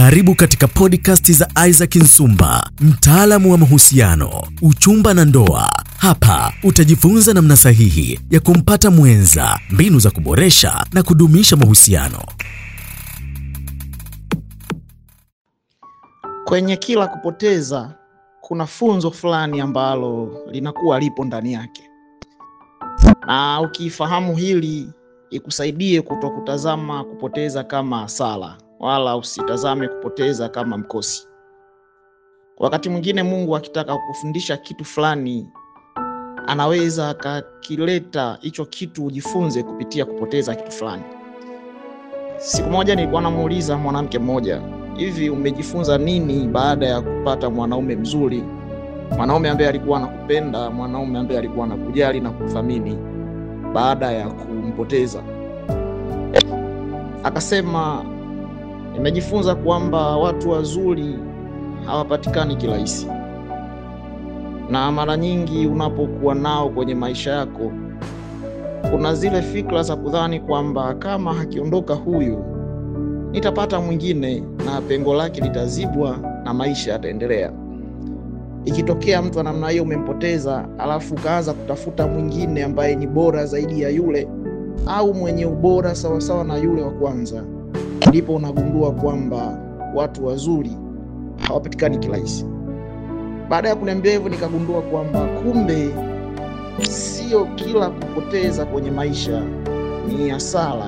Karibu katika podcast za Isaac Nsumba, mtaalamu wa mahusiano, uchumba na ndoa. Hapa utajifunza namna sahihi ya kumpata mwenza, mbinu za kuboresha na kudumisha mahusiano. Kwenye kila kupoteza kuna funzo fulani ambalo linakuwa lipo ndani yake, na ukifahamu hili ikusaidie kutokutazama kupoteza kama hasara, wala usitazame kupoteza kama mkosi. Wakati mwingine Mungu akitaka kukufundisha kitu fulani, anaweza akakileta hicho kitu ujifunze kupitia kupoteza kitu fulani. Siku moja nilikuwa namuuliza mwanamke mmoja hivi umejifunza nini baada ya kupata mwanaume mzuri, mwanaume ambaye alikuwa anakupenda, mwanaume ambaye alikuwa anakujali na kuthamini, baada ya kumpoteza? Akasema, nimejifunza kwamba watu wazuri hawapatikani kirahisi, na mara nyingi unapokuwa nao kwenye maisha yako, kuna zile fikra za kudhani kwamba kama akiondoka huyu nitapata mwingine na pengo lake litazibwa na maisha yataendelea. Ikitokea mtu wa namna hiyo umempoteza, alafu ukaanza kutafuta mwingine ambaye ni bora zaidi ya yule au mwenye ubora sawasawa na yule wa kwanza, ndipo unagundua kwamba watu wazuri hawapatikani kirahisi. Baada ya kuniambia hivyo, nikagundua kwamba kumbe sio kila kupoteza kwenye maisha ni hasara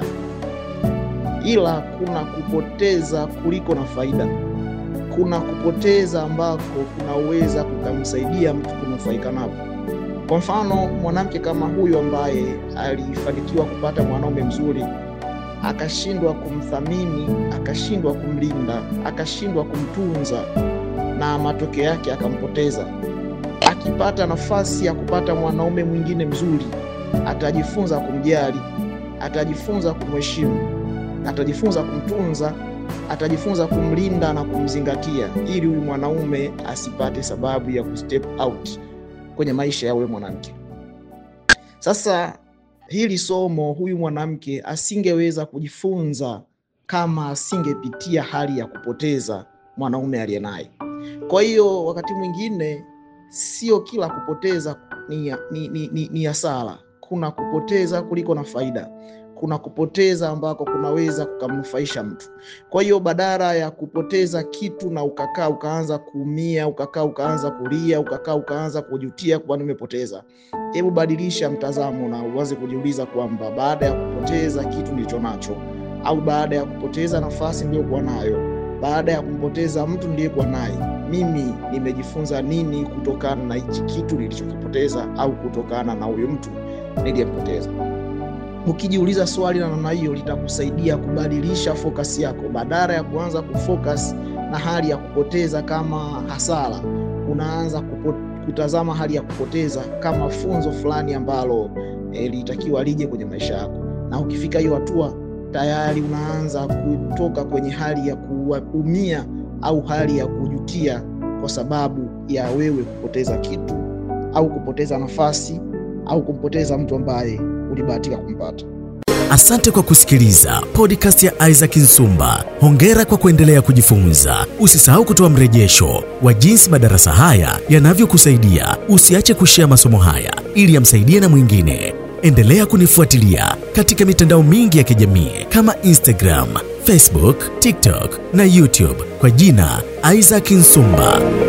ila kuna kupoteza kuliko na faida. Kuna kupoteza ambako kunaweza kukamsaidia mtu kunufaika napo. Kwa mfano, mwanamke kama huyu ambaye alifanikiwa kupata mwanaume mzuri, akashindwa kumthamini, akashindwa kumlinda, akashindwa kumtunza, na matokeo yake akampoteza. Akipata nafasi ya kupata mwanaume mwingine mzuri, atajifunza kumjali, atajifunza kumheshimu atajifunza kumtunza, atajifunza kumlinda na kumzingatia, ili huyu mwanaume asipate sababu ya kustep out kwenye maisha ya yule mwanamke. Sasa hili somo huyu mwanamke asingeweza kujifunza kama asingepitia hali ya kupoteza mwanaume aliye naye. Kwa hiyo wakati mwingine sio kila kupoteza ni, ni, ni, ni, ni hasara. Kuna kupoteza kuliko na faida kuna kupoteza ambako kunaweza kukamnufaisha mtu. Kwa hiyo badala ya kupoteza kitu na ukakaa ukaanza kuumia, ukakaa ukaanza kulia, ukakaa ukaanza kujutia kwa nimepoteza, hebu badilisha mtazamo na uanze kujiuliza kwamba baada ya kupoteza kitu nilicho nacho, au baada ya kupoteza nafasi niliyokuwa nayo, baada ya kumpoteza mtu niliyekuwa naye, mimi nimejifunza nini kutokana na hichi kitu nilichokipoteza, au kutokana na huyu mtu niliyempoteza. Ukijiuliza swali la namna hiyo litakusaidia kubadilisha fokasi yako. Badala ya kuanza kufocus na hali ya kupoteza kama hasara, unaanza kupo, kutazama hali ya kupoteza kama funzo fulani ambalo eh, litakiwa lije kwenye maisha yako, na ukifika hiyo hatua tayari unaanza kutoka kwenye hali ya kuumia au hali ya kujutia kwa sababu ya wewe kupoteza kitu au kupoteza nafasi au kumpoteza mtu ambaye ulibahatika kumpata. Asante kwa kusikiliza podcast ya Isaac Nsumba. Hongera kwa kuendelea kujifunza. Usisahau kutoa mrejesho wa jinsi madarasa haya yanavyokusaidia. Usiache kushea masomo haya ili yamsaidie na mwingine. Endelea kunifuatilia katika mitandao mingi ya kijamii kama Instagram, Facebook, TikTok na YouTube kwa jina Isaac Nsumba.